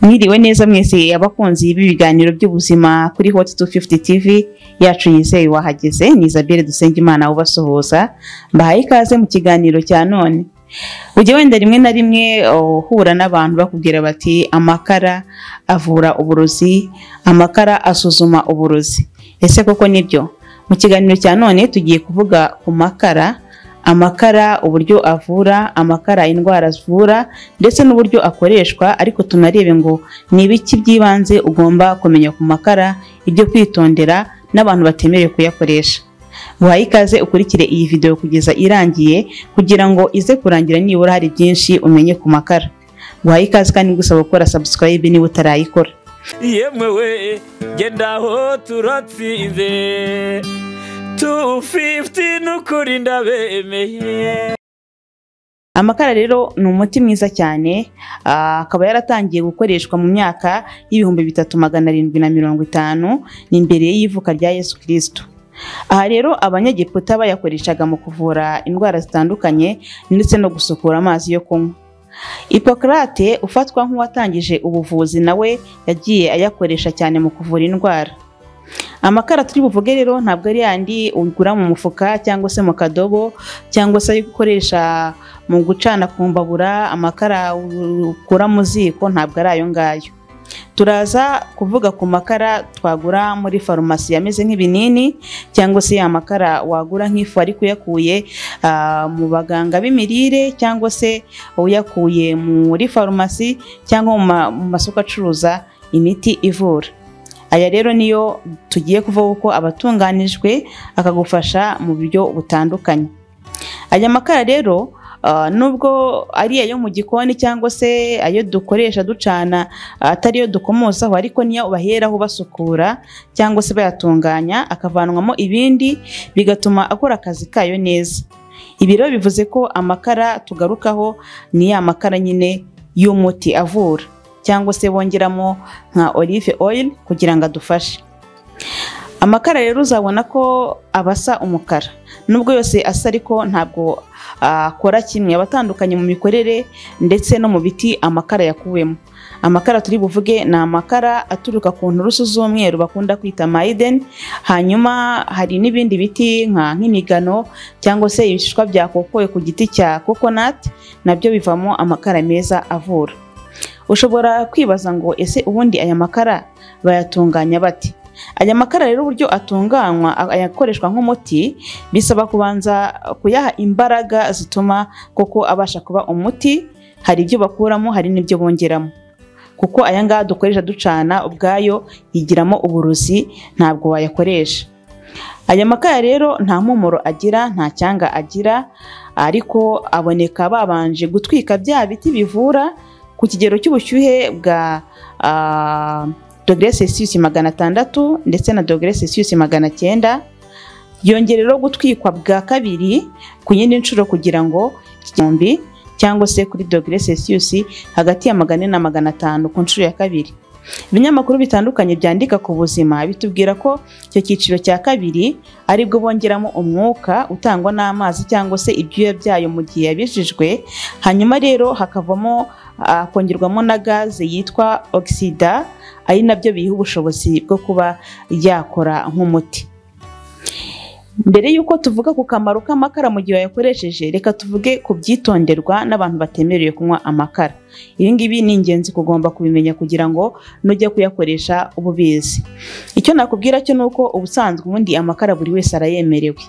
mwiriwe neza mwese abakunzi b'ibiganiro by'ubuzima kuri hot 250 tv yacu yizeye wahageze ni isabelle dusengimana ubasuhuza mbahaye ikaze mu kiganiro cya none ujya wenda rimwe na rimwe uhura n'abantu bakubwira bati amakara avura uburozi amakara asuzuma uburozi ese koko nibyo mu kiganiro cya none tugiye kuvuga ku makara amakara uburyo avura amakara indwara avura ndetse n'uburyo akoreshwa ariko tunarebe ngo ni ibiki by'ibanze ugomba kumenya ku makara ibyo kwitondera n'abantu batemerewe kuyakoresha guhaye ikaze ukurikire iyi videwo kugeza irangiye kugira ngo ize kurangira nibura hari byinshi umenye ku makara guhaye ikaze kandi gusaba gukora sabusikarayibe niba utarayikora yemewe genda aho turatsinze 250 nukuri ndabemeye amakara rero ni umuti mwiza cyane ah, akaba yaratangiye gukoreshwa mu myaka y'ibihumbi bitatu magana arindwi na mirongo itanu ni imbere y'ivuka rya yesu kirisito aha rero abanyegiputa bayakoreshaga mu kuvura indwara zitandukanye ndetse no gusukura amazi yo kunywa hipokarate ufatwa nk'uwatangije ubuvuzi nawe yagiye ayakoresha cyane mu kuvura indwara amakara turi buvuge rero ntabwo ari yandi ugura mu mufuka cyangwa se mu kadobo cyangwa se ayo gukoresha mu gucana ku mbabura amakara ukura mu ziko ntabwo ari ayo ngayo turaza kuvuga ku makara twagura muri farumasi yameze nk'ibinini cyangwa se ya makara wagura nk'ifu ariko uyakuye ah, mu baganga b'imirire cyangwa se uyakuye muri farumasi cyangwa mu ma- mu masoko acuruza imiti ivura aya rero niyo tugiye kuvuga uko abatunganijwe akagufasha mu buryo butandukanye aya makara rero ah, nubwo ari ayo mu gikoni cyangwa se ayo dukoresha ducana ah, atari yo dukomosaho ariko niyo baheraho basukura cyangwa se bayatunganya akavanwamo ibindi bigatuma akora akazi kayo neza ibi rero bivuze ko amakara tugarukaho ni ya makara nyine y'umuti avura cyangwa se bongeramo nka olive oil kugira ngo adufashe amakara rero uzabona ko aba asa umukara nubwo yose asa ariko ntabwo ah, akora kimwe aba atandukanye mu mikorere ndetse no mu biti amakara yakuwemo amakara turi buvuge ni amakara aturuka ku nturusu z'umweru bakunda kwita mayideni hanyuma hari n'ibindi biti nka nk'imigano cyangwa se ibishishwa byakokowe ku giti cya kokonati nabyo bivamo amakara meza avura ushobora kwibaza ngo ese ubundi aya makara bayatunganya bate aya makara rero uburyo atunganywa a- ayakoreshwa nk'umuti bisaba kubanza kuyaha imbaraga zituma koko abasha kuba umuti hari ibyo bakuramo hari n'ibyo bongeramo kuko aya ngaha dukoresha ducana ubwayo yigiramo uburozi ntabwo wayakoresha aya makara rero nta mpumuro agira nta cyanga agira ariko aboneka babanje gutwika bya biti bivura ku kigero cy'ubushyuhe bwa ah, dogere celsius magana atandatu ndetse na dogere celsius magana cyenda yongera rero gutwikwa bwa kabiri ku yindi nshuro kugira ngo igihumbi cyangwa se kuri dogere celsius hagati ya magana ane na magana atanu ku nshuro ya kabiri ibinyamakuru bitandukanye byandika ku buzima bitubwira ko icyo cyiciro cya kabiri ari bwo bongeramo umwuka utangwa n'amazi cyangwa se ibyuya byayo mu gihe yabijijwe hanyuma rero hakavamo ah, kongerwamo na gaze yitwa ogisida ari nabyo biyiha ubushobozi bwo kuba yakora nk'umuti mbere y'uko tuvuga ku kamaro k'amakara mu gihe wayakoresheje reka tuvuge ku byitonderwa n'abantu batemerewe kunywa amakara ibi ngibi ni ingenzi kugomba kubimenya kugira ngo nujya kuyakoresha uba ubizi icyo nakubwira cyo ni uko ubusanzwe ubundi amakara buri wese arayemerewe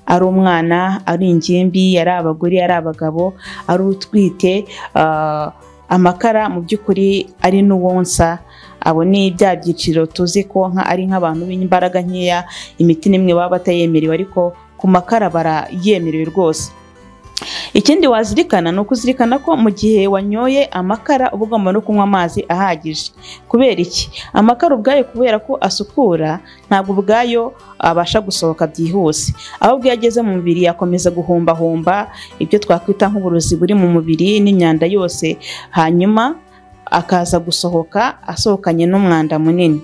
ari umwana ari ingimbi ari abagore ari abagabo ari utwite ah, amakara mu by'ukuri ari n'uwonsa abo ni bya byiciro tuzi ko nka ari nk'abantu b'imbaraga nkeya imiti n'imwe baba batayemerewe ariko ku makara barayemerewe rwose ikindi wazirikana ni ukuzirikana ko mu gihe wanyoye amakara uba ugomba no kunywa amazi ahagije kubera iki amakara ubwayo kubera ko asukura ntabwo ubwayo abasha gusohoka byihuse ahubwo iyo ageze mu mubiri yakomeza guhumbahumba ibyo twakwita nk'uburozi buri mu mubiri n'imyanda yose hanyuma akaza gusohoka asohokanye n'umwanda munini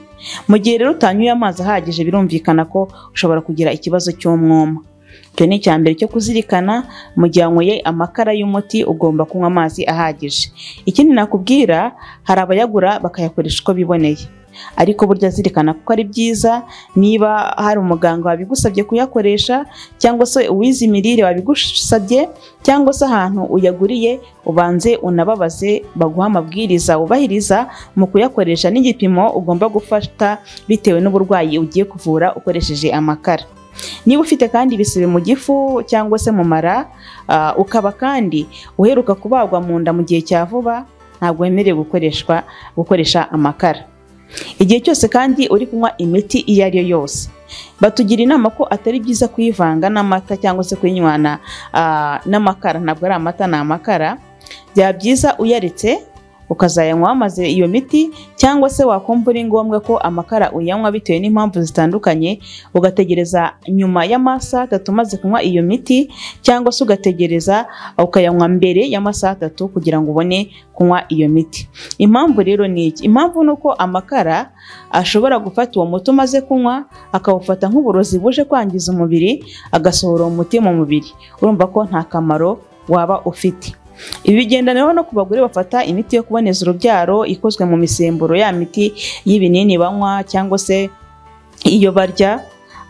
mu gihe rero utanyweye amazi ahagije birumvikana ko ushobora kugira ikibazo cy'umwuma icyo ni icya mbere cyo kuzirikana mu gihe wanyweye amakara y'umuti ugomba kunywa amazi ahagije ikindi nakubwira hari abayagura bakayakoresha uko biboneye ariko burya zirikana kuko ari byiza niba hari umuganga wabigusabye kuyakoresha cyangwa se uwize imirire wabigusabye cyangwa se ahantu uyaguriye ubanze unababaze baguha amabwiriza wubahiriza mu kuyakoresha n'igipimo ugomba gufata bitewe n'uburwayi ugiye kuvura ukoresheje amakara niba ufite kandi ibisebe mu gifu cyangwa se mu mara ah, ukaba kandi uheruka kubagwa mu nda mu gihe cya vuba ntabwo wemerewe gukoreshwa gukoresha amakara igihe cyose kandi uri kunywa imiti iyo ari yo yose batugira inama ko atari byiza kuyivanga n'amata cyangwa se kuyinywana ah, n'amakara ntabwo ari amata ni amakara byaba byiza uyaretse ukazayanywa maze iyo miti cyangwa se wakumva uri ngombwa ko amakara uyanywa bitewe n'impamvu zitandukanye ugategereza nyuma y'amasaha atatu umaze kunywa iyo miti cyangwa se ugategereza ukayanywa mbere y'amasaha atatu kugira ngo ubone kunywa iyo miti impamvu rero ni iki impamvu ni uko amakara ashobora gufata uwo muti umaze kunywa akawufata nk'uburozi buje kwangiza umubiri agasohora uwo muti mu mubiri urumva ko nta kamaro waba ufite ibi bigendana no ku bagore bafata imiti yo kuboneza urubyaro ikozwe mu misemburo ya miti y'ibinini banywa cyangwa se iyo barya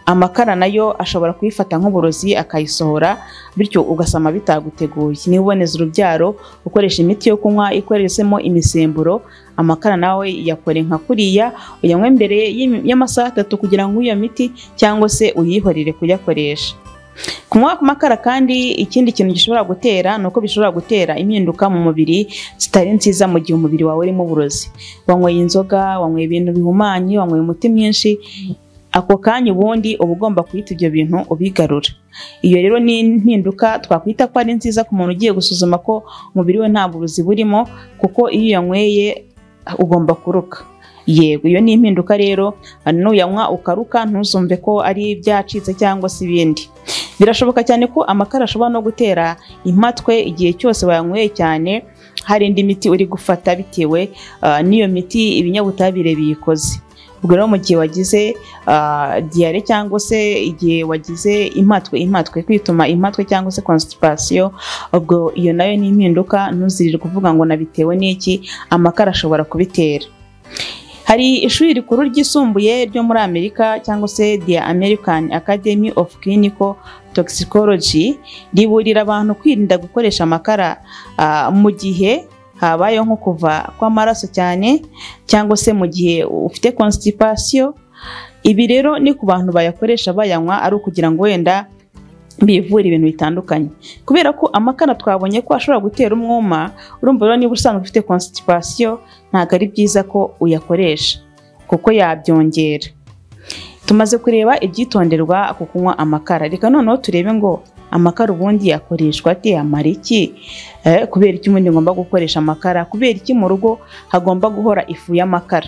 amakara nayo ashobora kuyifata nk'uburozi akayisohora bityo ugasama bitaguteguye niba uboneza urubyaro ukoresha imiti yo kunywa ikoreshemo imisemburo amakara nawe yakore nka kuriya uyanywe mbere y'imi- y'amasaha atatu kugira ngo iyo miti cyangwa se uyihorere kuyakoresha kunywa ku makara kandi ikindi kintu gishobora gutera ni uko bishobora gutera impinduka mu mubiri zitari nziza mu gihe umubiri wawe urimo uburozi wanyweye inzoga wanyweye ibintu bihumanye wanyweye umuti mwinshi ako kanya ubundi uba ugomba kuyita ibyo bintu ubigarura iyo rero ni impinduka twakwita ko ari nziza ku muntu ugiye gusuzuma ko umubiri we nta burozi burimo kuko iyo uyanyweye ugomba kuruka yego iyo ni impinduka rero nuyanywa ukaruka ntuzumve ko ari ibyacitse cyangwa se ibindi birashoboka cyane ko amakara ashobora no gutera impatwe igihe cyose wayanyweye cyane hari indi miti uri gufata bitewe ah, n'iyo miti ibinyabutabire biyikoze ubwo rero mu gihe wagize ah, diyare cyangwa se igihe wagize impatwe impatwe kwituma impatwe cyangwa se constipation ubwo iyo nayo ni impinduka ntuzirirwe uvuga ngo nabitewe n'iki amakara ashobora kubitera hari ishuri rikuru ryisumbuye ryo muri amerika cyangwa se the american academy of clinical toxicology riburira abantu kwirinda gukoresha amakara ah, mu gihe habayeho nko kuva kw'amaraso cyane cyangwa se mu gihe ufite constipation ibi rero ni ku bantu bayakoresha bayanywa ari ukugira ngo wenda bivura ibintu bitandukanye kubera ko amakara twabonye ko ashobora gutera umwuma urumva rero niba usanzwe ufite constipation ntabwo ari byiza ko uyakoresha kuko yabyongera tumaze kureba ibyitonderwa ku kunywa amakara reka noneho turebe ngo amakara ubundi yakoreshwa ate amara iki Eh, kubera iki ubundi ngomba gukoresha amakara kubera iki mu rugo hagomba guhora ifu y'amakara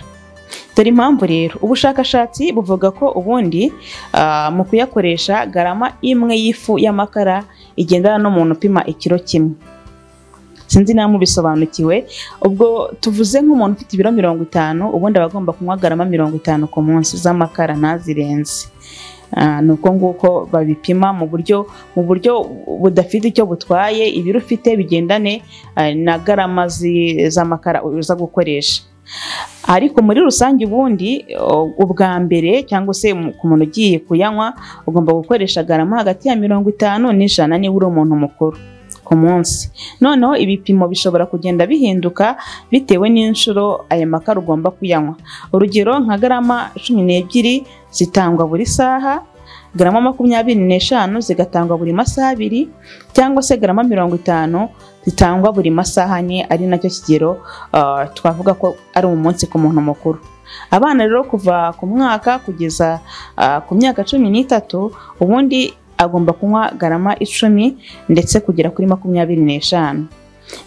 dore impamvu rero ubushakashatsi buvuga ko ubundi ah, mu kuyakoresha garama imwe y'ifu y'amakara igendana n'umuntu upima ikiro kimwe sinzi niba mubisobanukiwe ubwo tuvuze nk'umuntu ufite ibiro mirongo itanu ubundi aba agomba kunywa garama mirongo itanu ku munsi z'amakara ntazirenze Ah, ni uko nguko babipima mu buryo mu buryo budafite icyo butwaye ibiro ufite bigendane ah, na garama zi- z'amakara uza gukoresha ariko muri rusange ubundi o- ubwa mbere cyangwa se mu- ku muntu ugiye kuyanywa ugomba gukoresha garama hagati ya mirongo itanu n'ijana niba uri umuntu mukuru ku munsi noneho ibipimo bishobora kugenda bihinduka bitewe n'inshuro aya makara ugomba kuyanywa urugero nka garama cumi n'ebyiri zitangwa buri saha garama makumyabiri n'eshanu zigatangwa buri masaha abiri cyangwa se garama mirongo itanu zitangwa buri masaha ane ari nacyo kigero ah, twavuga ko ari umunsi ku muntu mukuru abana rero kuva ku mwaka kugeza ah, ku myaka cumi n'itatu ubundi agomba kunywa garama icumi ndetse kugera kuri makumyabiri n'eshanu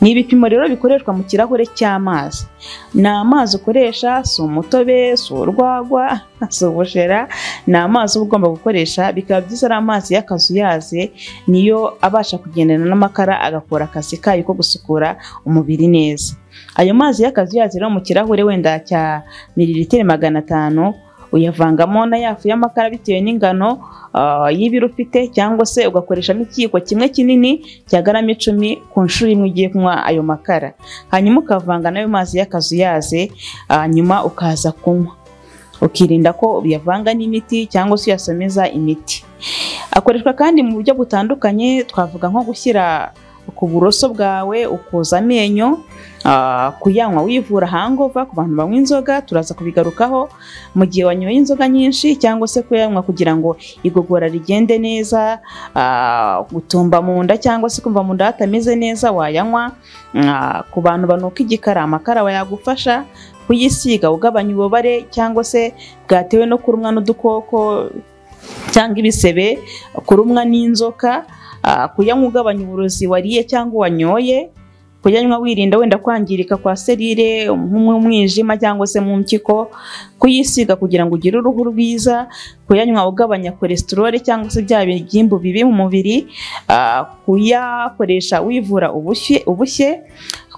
ni ibipimo rero bikoreshwa mu kirahure cy'amazi ni amazi ukoresha si umutobe si urwagwa si ubushera ni amazi uba ugomba gukoresha bikaba byiza ari amazi y'akazuyaze niyo abasha kugendana n'amakara agakora akazi kayo ko gusukura umubiri neza ayo mazi y'akazuyaze rero mu kirahure wenda cya mililitiro magana atanu uyavangamo na ya fu y'amakara bitewe n'ingano ah, y'ibiro ufite cyangwa se ugakoreshamo ikiyiko kimwe kinini cya garama icumi ku nshuro imwe ugiye kunywa ayo makara hanyuma ukavanga n'ayo mazi y'akazuyaze ah, nyuma ukaza kunywa ukirinda ko uyavanga n'imiti cyangwa se uyasomeza imiti akoreshwa kandi mu buryo butandukanye twavuga nko gushyira ku buroso bwawe ukoza amenyo ah, kuyanywa wivura hangova ku bantu banywa inzoga turaza kubigarukaho mu gihe wanyoye inzoga nyinshi cyangwa se kuyanywa kugira ngo igogora rigende neza ah, gutumba mu nda cyangwa se kumva mu nda hatameze neza wayanywa Ah, ku bantu banuka igikara amakara wayagufasha kuyisiga ugabanya ububabare cyangwa se bwatewe no kurumwa n'udukoko cyangwa ibisebe kurumwa n'inzoka ah, kuyanywa ugabanya uburozi wariye cyangwa wanyoye kuyanywa wirinda wenda kwangirika kwa serire nk'umwijima cyangwa se mu mpyiko kuyisiga kugira ngo ugire uruhu rwiza kuyanywa ugabanya kolesterole cyangwa se bya bibyimba bibi mu mubiri ah, kuyakoresha wivura ubushye ubushye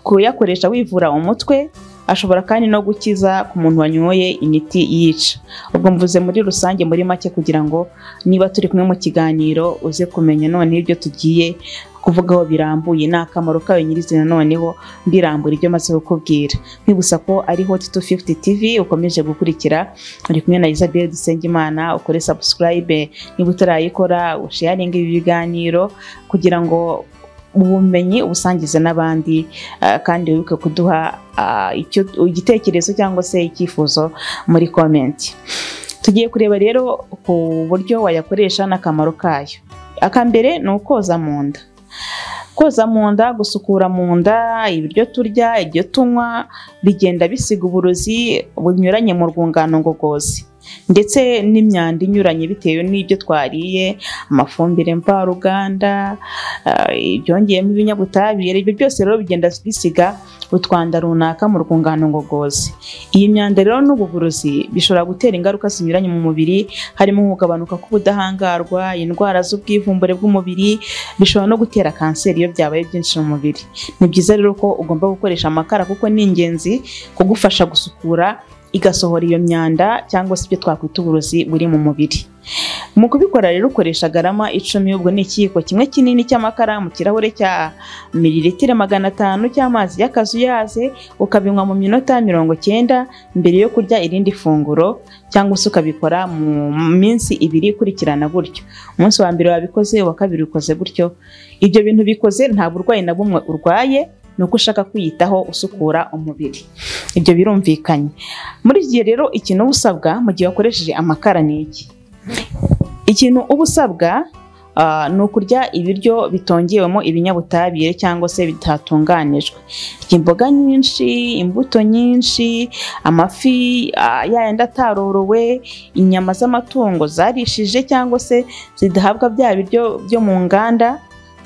kuyakoresha wivura umutwe ashobora kandi no gukiza ku muntu wanyoye imiti yica ubwo mvuze muri rusange muri make kugira ngo niba turi kumwe mu kiganiro uze kumenya none ibyo tugiye kuvugaho birambuye ni akamaro kayo nyirizina noneho mbirambura ibyo maze kukubwira nkwibutsa ko ari hot 250 tv ukomeje gukurikira uri kumwe na isabel dusengimana ukore subscribe niba utarayikora usharinge ibi biganiro kugira ngo ubumenyi ubusangize n'abandi ah, kandi wibuke kuduha ah, icyo- igitekerezo cyangwa se icyifuzo muri komenti tugiye kureba rero ku buryo wayakoresha n'akamaro kayo akambere ni ukoza mu nda koza mu nda gusukura mu nda ibiryo turya ibyo tunywa bigenda bisiga uburozi bunyuranye mu rwungano ngogozi ndetse n'imyanda inyuranye bitewe n'ibyo twariye amafumbire mvaruganda ah, ibyongeyemo ibinyabutabire ibyo byose rero bigenda bisiga utwanda runaka mu rwungano ngogozi iyi myanda rero n'ubu burozi bishobora gutera ingaruka zinyuranye mu mubiri harimo kugabanuka k'ubudahangarwa indwara z'ubwivumbure bw'umubiri bishobora no gutera kanseri iyo byabaye byinshi mu mubiri ni byiza rero ko ugomba gukoresha amakara kuko ni ingenzi kugufasha gusukura igasohora iyo myanda cyangwa se ibyo twakwita uburozi buri mu mubiri mu kubikora rero ukoresha garama icumi ubwo ni ikiyiko kimwe kinini cy'amakara mu kirahure cya mililitiro magana atanu cy'amazi y'akazuyaze ukabinywa mu minota mirongo cyenda mbere yo kurya irindi funguro cyangwa se ukabikora mu minsi ibiri ikurikirana gutyo umunsi wa mbere wabikoze uwa kabiri ukoze gutyo ibyo bintu bikoze nta burwayi na bumwe urwaye ni uko ushaka kwiyitaho usukura umubiri ibyo birumvikanye muri iki gihe rero ikintu uba usabwa mu gihe wakoresheje amakara ni iki ikintu uba usabwa ah, ni ukurya ibiryo bitongewemo ibinyabutabire cyangwa se bitatunganijwe Kurya imboga nyinshi imbuto nyinshi amafi ah, yayandi atarorowe inyama z'amatungo zarishije cyangwa se zidahabwa bya biryo byo mu nganda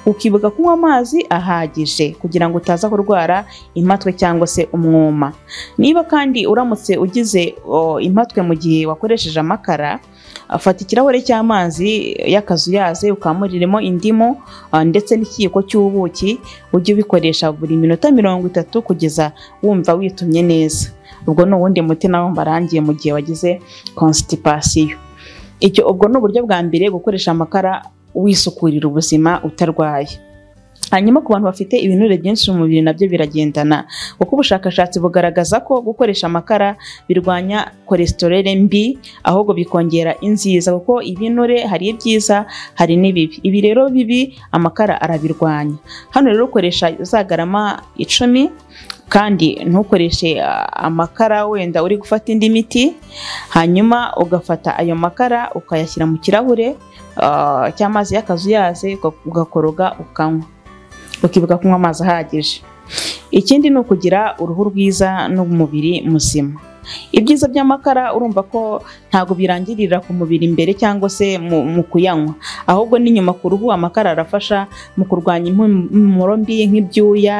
ukibuka kunywa amazi ahagije kugira ngo utaza kurwara impatwe cyangwa se umwuma niba kandi uramutse ugize o, impatwe mu gihe wakoresheje amakara afata ikirahure cy'amazi y'akazuyaze ukamuriremo indimu ah, ndetse n'ikiyiko cy'ubuki ujye ubikoresha buri minota mirongo itatu kugeza wumva witumye neza ubwo ni uwundi muti nawo mbarangiye mu gihe wagize constipation icyo ubwo ni uburyo bwa mbere gukoresha amakara wisukurira ubuzima utarwaye hanyuma ku bantu bafite ibinure byinshi mu mubiri nabyo biragendana kuko ubushakashatsi bugaragaza ko gukoresha amakara birwanya kolesterole mbi ahubwo bikongera inziza kuko ibinure hari ibyiza hari n'ibibi ibi rero bibi amakara arabirwanya hano rero ukoresha za garama icumi kandi ntukoreshe ah, amakara wenda uri gufata indi miti hanyuma ugafata ayo makara ukayashyira mu kirahure ah, cy'amazi y'akazuyaze uga- ugakoroga ukanywa ukibuka kunywa amazi ahagije ikindi ni ukugira uruhu rwiza n'umubiri muzima ibyiza by'amakara urumva ko ntabwo birangirira ku mubiri imbere cyangwa se mu, mu kuyanywa ahubwo n'inyuma ku ruhu amakara arafasha mu kurwanya impumuro mbi nk'ibyuya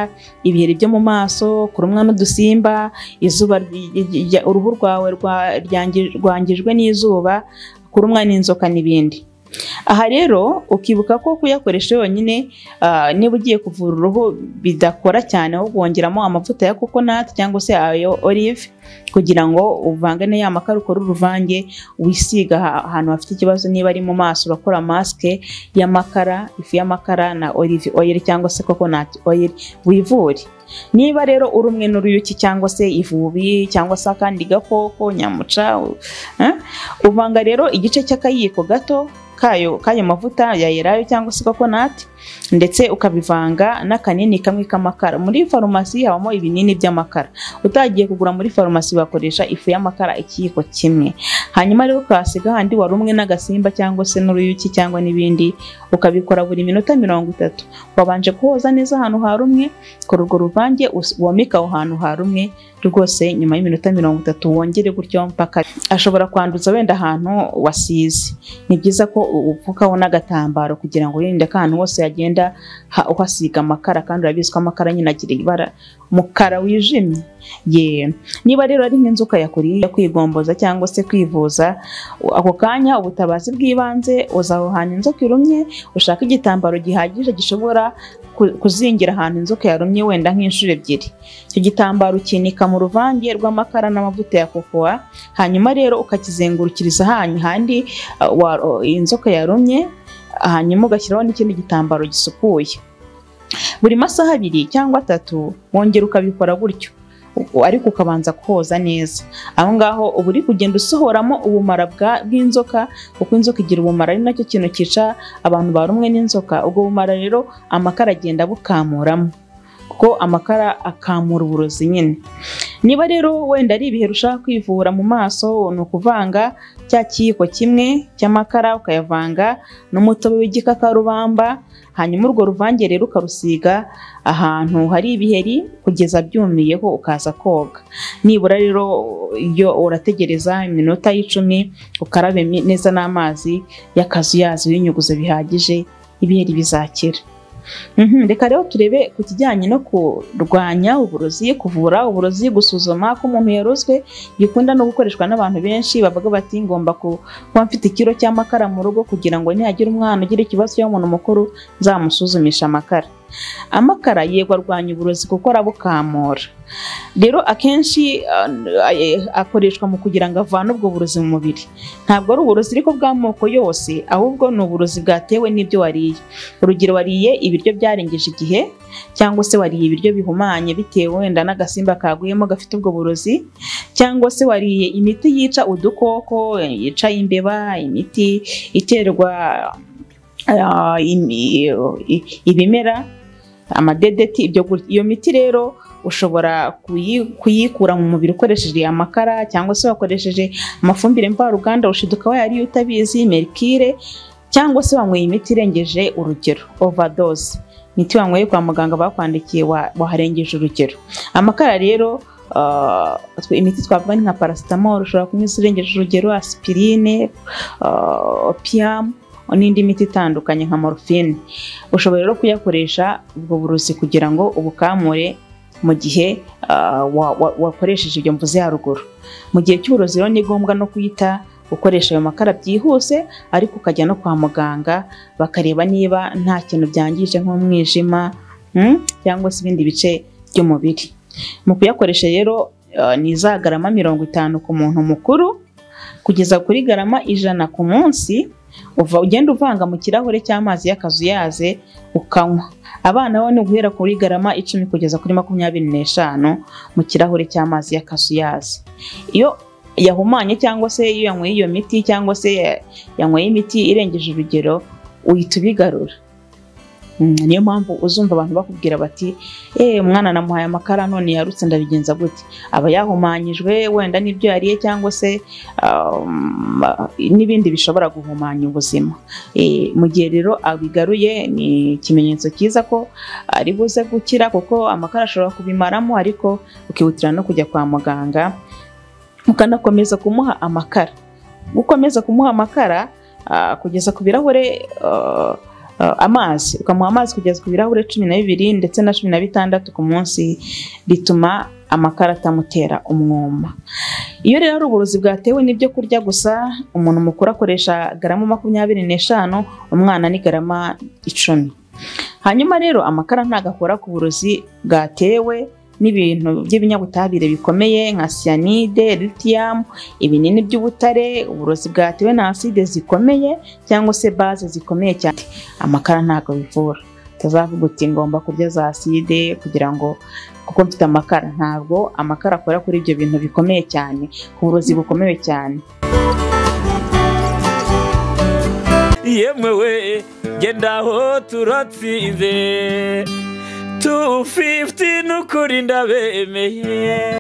ibiheri byo mu maso kurumwa n'udusimba izuba ry- ry- ry- uruhu rwawe rwa- ryangi- rwangijwe n'izuba kurumwa n'inzoka n'ibindi aha rero ukibuka ko kuyakoresha yonyine ah, niba ugiye kuvura uruhu bidakora cyane ahubwo wongeramo amavuta ya coconut cyangwa se ayo olive kugira ngo uvangane ya makara ukore uruvange wisiga aha- ahantu hafite ikibazo niba ari mu maso urakora masike y'amakara ifu y'amakara na olive oil cyangwa se coconut oil wivure niba rero uri umwe n'uruyuki cyangwa se ivubi cyangwa se akandi gakoko nyamuca u- eh? uvanga rero igice cy'akayiko gato kayo k'ayo mavuta ya elayo cyangwa se kokonati ndetse ukabivanga n'akanini kamwe k'amakara muri farumasi habamo ibinini by'amakara utagiye kugura muri farumasi bakoresha ifu y'amakara ikiyiko kimwe hanyuma rero ukahasiga handi wari umwe n'agasimba cyangwa se n'uruyuki cyangwa n'ibindi ukabikora buri minota mirongo itatu wabanje kuhoza neza ahantu ha rumwe kora urwo ruvange us- womeke aho hantu ha rumwe rwose nyuma y'iminota mirongo itatu wongere gutyo mpaka ashobora kwanduza wenda ahantu wasize ni byiza ko u- upfukaho n'agatambaro kugira ngo wirinde ko ahantu hose yagenda ha- uhasiga amakara kandi urabizi ko amakara nyine agira ibara mukara wijimye ye niba rero ari nk'inzoka yakuriye kwigomboza cyangwa se kwivuza u- ako kanya ubutabazi bw'ibanze uza aho hantu inzoka irumye ushaka igitambaro gihagije gishobora ku- kuzingira ahantu inzoka yarumye wenda nk'inshuro ebyiri icyo gitambaro ukinika mu ruvange rw'amakara n'amavuta ya kokowa hanyuma rero ukakizengurukiriza ahanyu handi uh, wa- uh, inzoka yarumye hanyuma ugashyiraho n'ikindi gitambaro gisukuye buri masaha abiri cyangwa atatu wongera ukabikora gutyo u- ariko ukabanza koza neza aho ngaho uba uri kugenda usohoramo ubumara bwa- bw'inzoka kuko inzoka igira ubumara ari nacyo kintu cyica abantu barumwe n'inzoka ubwo bumara rero amakara agenda bukamuramo kuko amakara akamura uburozi nyine niba rero wenda ari ibihe ushaka kwivura mu maso ni ukuvanga cya kiyiko kimwe cy'amakara ukayavanga n'umutobe w'igikakarubamba hanyuma urwo ruvange rero ukarusiga ahantu hari ibiheri kugeza byumiyeho ukaza koga nibura rero iyo urategereza iminota y'icumi ukarabe mi- neza n'amazi y'akazu yazo y'inyuguzo bihagije ibiheri bizakira Mhm, reka rero turebe ku kijyanye no kurwanya uburozi kuvura uburozi gusuzuma ko umuntu yarozwe gikunda no gukoreshwa n'abantu benshi bavuga bati ngomba ku- kuba mfite ikiro cy'amakara mu rugo kugira ngo nihagira umwana ugira ikibazo cy'umuntu mukuru nzamusuzumisha amakara amakara yego arwanya uburozi kuko arabukamura rero akenshi ah, eh, akoreshwa mu kugira ngo avane ubwo burozi mu mubiri ntabwo ari uburozi ariko bw'amoko yose ahubwo ni uburozi bwatewe n'ibyo wariye urugero wariye ibiryo byarengeje igihe cyangwa se wariye ibiryo bihumanye bitewe wenda n'agasimba kaguyemo gafite ubwo burozi cyangwa se wariye imiti yica udukoko yica imbeba imiti iterwa ah, imi- i- ibimera amadedeti ibyo gu- iyo miti rero ushobora kuyi- kuyikura mu mubiri ukoresheje amakara cyangwa se wakoresheje amafumbire mvaruganda ushiduka wayariye utabizi merikire cyangwa se wanyweye imiti irengeje urugero overdose imiti wanyweye kwa muganga bakwandikiye wa- waharengeje urugero amakara rero ah, twe- imiti twavuga ni nka paracetamol ushobora kunywa irengeje urugero aspirine ah, opium n'indi miti itandukanye nka morphine ushobora rero kuyakoresha ubwo burozi kugira ngo ubukamure mu gihe ah, wa- wa- wakoresheje ibyo mvuze haruguru mu gihe cy'uburozi rero ni ngombwa no kwita ukoresha ayo makara byihuse ariko ukajya no kwa muganga bakareba niba nta kintu byangije nk'umwijima mm, cyangwa se ibindi bice by'umubiri mu kuyakoresha rero eh, ni za garama mirongo itanu ku muntu mukuru kugeza kuri garama ijana ku munsi uva ugenda uvanga mu kirahure cy'amazi y'akazuyaze ukanywa abana bo ni guhera kuri garama icumi kugeza kuri makumyabiri n'eshanu mu kirahure cy'amazi y'akazuyaze iyo yahumanye cyangwa se iyo yanyweye iyo miti cyangwa se ya- yanyweye imiti irengeje urugero uhita ubigarura Mm, niyo mpamvu uzumva abantu bakubwira bati eee umwana namuhaye amakara none yarutse ndabigenza gute aba yahumanyijwe wenda n'ibyo yariye cyangwa se um, n'ibindi bishobora guhumanya ubuzima Eh, mu gihe rero abigaruye ni ikimenyetso cyiza ko ari buze gukira kuko amakara ashobora kubimaramo ariko ukihutira no kujya kwa muganga ukanakomeza kumuha amakara gukomeza kumuha amakara ah, kugeza ku birahure ah, ah, amazi ukamuha amazi kugeza ku birahure cumi na bibiri ndetse na cumi na bitandatu ku munsi bituma amakara atamutera umwuma iyo rero ari uburozi bwatewe n'ibyo kurya gusa umuntu mukuru akoresha garama makumyabiri n'eshanu umwana ni garama icumi hanyuma rero amakara ntabwo akora ku burozi bwatewe n'ibintu by'ibinyabutabire bikomeye nka siyanide litiyamu ibinini by'ubutare uburozi bwatewe na aside zikomeye cyangwa se baze zikomeye cyane amakara ntabwo bivura utazavuga uti ngomba kurya za aside kugira ngo kuko mfite amakara ntabwo amakara akora kuri ibyo bintu bikomeye cyane ku burozi bukomeye cyane yemwe we genda aho turatsinze tu fifiti n'ukuri ndabemeye